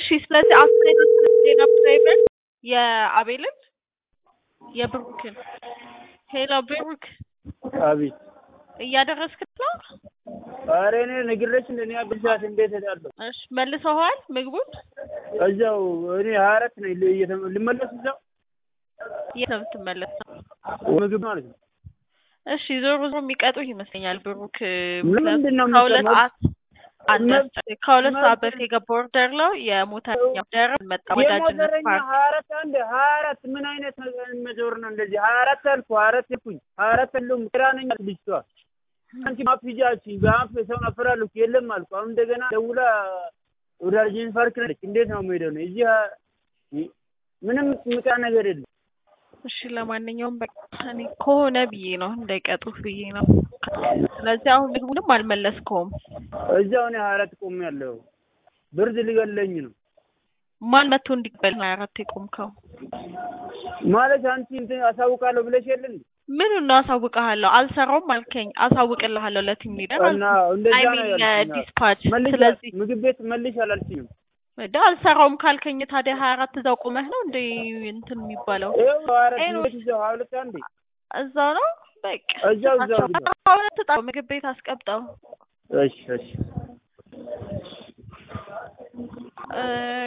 እሺ ስለዚህ አስተያየት የነበረው የአቤልን የብሩክን ሄሎ ብሩክ አቤት እያደረስክ ነው? ኧረ እኔ ነግሬሽ እንደ እኔ አግብቻት እንዴት እሄዳለሁ? እሺ መልሰዋል ምግቡን? እዛው እኔ ሀያ አራት ነኝ እየተመ- ልመለስ እዛው የት ነው የምትመለሰው? ምግብ ማለት ነው። እሺ ዞሮ ዞሮ የሚቀጡህ ይመስለኛል ብሩክ ምንድን ነው ከሁለት የሚቀመጥ- ሰዓት አንድ መብት- ከሁለት ሰዓት መብት- በፊት የገባው ኦርደር ነው የሞተረኛ ኦርደር መጣ ወዳጅነት የሞተረኛ ፓርክ ሀያ አራት አንድ ሀያ አራት ምን አይነት ነገር መዞር ነው እንደዚህ? ሀያ አራት አልኩ ሀያ አራት ልኩኝ ሀያ አራት የለውም ግራ ነኝ አለች ልጅቷ። አንቺ ማፕ ሂጂ አልሽኝ በአፍ ሰውን አፈራለሁ የለም አልኩ። አሁን እንደገና ደውላ ወደ አርጀን ፓርክ ነች። እንዴት ነው የምሄደው ነው እዚህ ሀ- ምንም ምጣ ነገር የለም። እሺ ለማንኛውም በቃ እኔ ከሆነ ብዬ ነው እንዳይቀጡህ ብዬ ነው። ስለዚህ አሁን ምግቡንም አልመለስከውም። እዛው እኔ ሀያ አራት ቆሜያለሁ። ብርድ ሊገለኝ ነው ማን መጥቶ እንዲቀበል ነው አራት የቆምከው? ማለት አንቺ እንትን አሳውቃለሁ ብለሽ የለ እንዴ? ምኑን ነው አሳውቅሃለሁ? አልሰራውም አልከኝ። አሳውቅልሃለሁ ለቲም ሊደር እና እንደዛ አይ ነው ሚን ያልሽኝ። ለዲስፓች። መልሽ ስለዚህ ምግብ ቤት መልሽ አላልሽኝም? ወደ አልሰራውም ካልከኝ ታዲያ ሀያ አራት እዛው ቆመህ ነው እንደ እንትን የሚባለው? ይኸው ሀያ አራት ኤኖ- ቤት እዛው ሀያ ሁለት አንዴ እዛው ነው በቃ እዛው እዛው ስጣቸው። እዛው። አሁን ትጣው ምግብ ቤት አስቀምጠው። እሺ እሺ እ